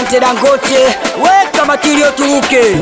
asante Dangote, weka makilio turuke.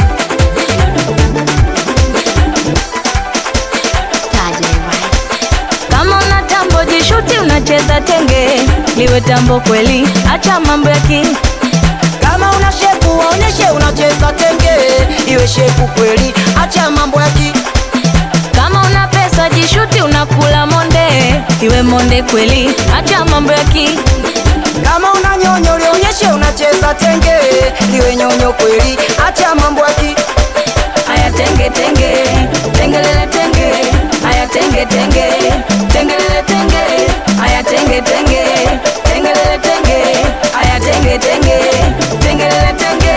Kama una tambo jishuti, unacheza tenge, liwe tambo kweli, acha mambo ya ki Kama una shepu waoneshe unacheza tenge, iwe shepu kweli, acha mambo ya ki. Kama una pesa jishuti, unakula monde, iwe monde kweli, acha mambo ya ki Kama una nyonyo lionyeshe unacheza tenge, liwe nyonyo kweli, acha mambo ya ki. Aya tenge tenge, tengelele tenge, aya tenge tenge, tengelele tenge, aya tenge tenge, tengelele tenge, aya tenge tenge, tengelele tenge.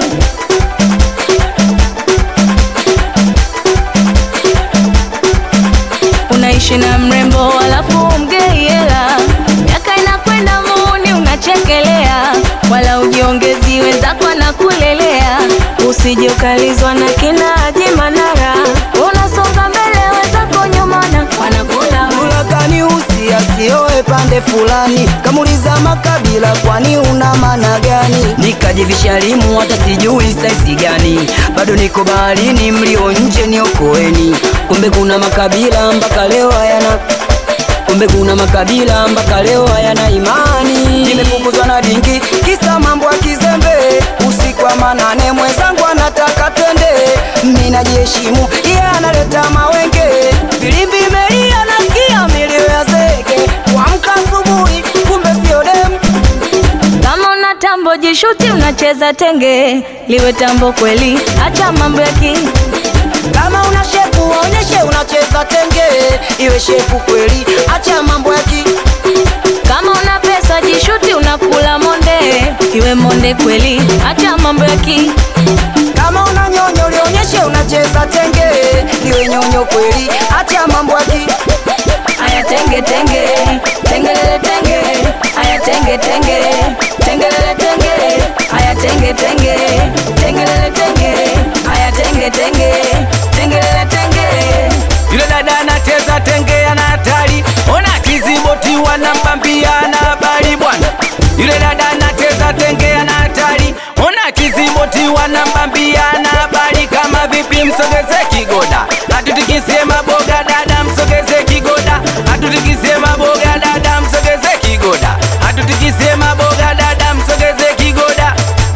Unaishi na mrembo alafu mgei hela, miaka inakwenda muuni unachekelea, wala ujiongezi wenzako na kulelea, usije ukalizwa na kina Haji Manara, unasonga mbele wenzako nyuma na wanakula Ulagani usi asioe pande fulani, kamuliza makabila, kwani una maana gani? Nikajivisha limu hata sijui saisi gani, bado niko baharini, mlio nje niokoeni. Kumbe kuna makabila mpaka leo hayana kumbe kuna makabila mpaka leo hayana imani. Nimefukuzwa na dingi kisa mambo ya kizembe, usiku wa manane mwenzangu anataka twende, mimi najiheshimu, yeye analeta mawenge, filimbi imelia, nasikia milio ya zege, kuamka asubuhi, kumbe sio demu Kama una tambo jishuti, unacheza tenge, liwe tambo kweli, acha mambo ya ki Kama una shepu waonyeshe unacheza tenge, iwe shepu kweli, acha mambo ya ki Kama una pesa jishuti, unakula monde, iwe monde kweli, acha mambo ya ki Kama una nyonyo lionyeshe unacheza tenge, liwe nyonyo kweli, acha mambo ya ki Aya tenge tenge, tengelele tenge, aya tenge tenge, tengelele tenge, aya tenge tenge, tengelele tenge, aya tenge tenge, tengelele tenge. Yule dada anacheza tenge ana hatari, ona kiziboti wanambambia ana habari bwana. Yule dada anacheza tenge ana hatari, ona kiziboti wanambambia ana habari. Kama vipi, msogeze kigoda, hatutikisie maboga dada, msogeze kigoda, hatutikisie maboga dada, msogeze kigoda, hatutikisie maboga dada, msogeze kigoda.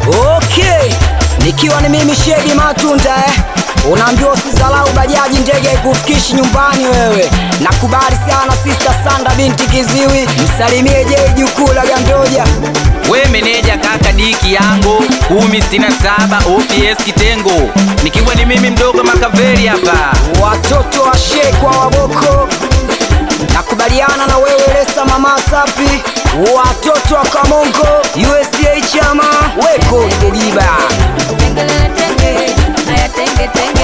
Okay, nikiwa ni mimi Shedi Matunda eh. Unaambiwa usizalau bajaji, ndege haikufikishi nyumbani wewe. Nakubali sana Sister Sanda binti Kiziwi, msalimie je jukuu la Gandoja. We meneja kaka diki yangu kumi sitini na saba OPS kitengo, nikiwa ni mimi mdogo Makaveri hapa. watoto wa shekwa waboko nakubaliana na wewe Lesa mama sapi watoto wa Kamongo USA chama weko Dediba Tengelele tenge, aya tenge tenge.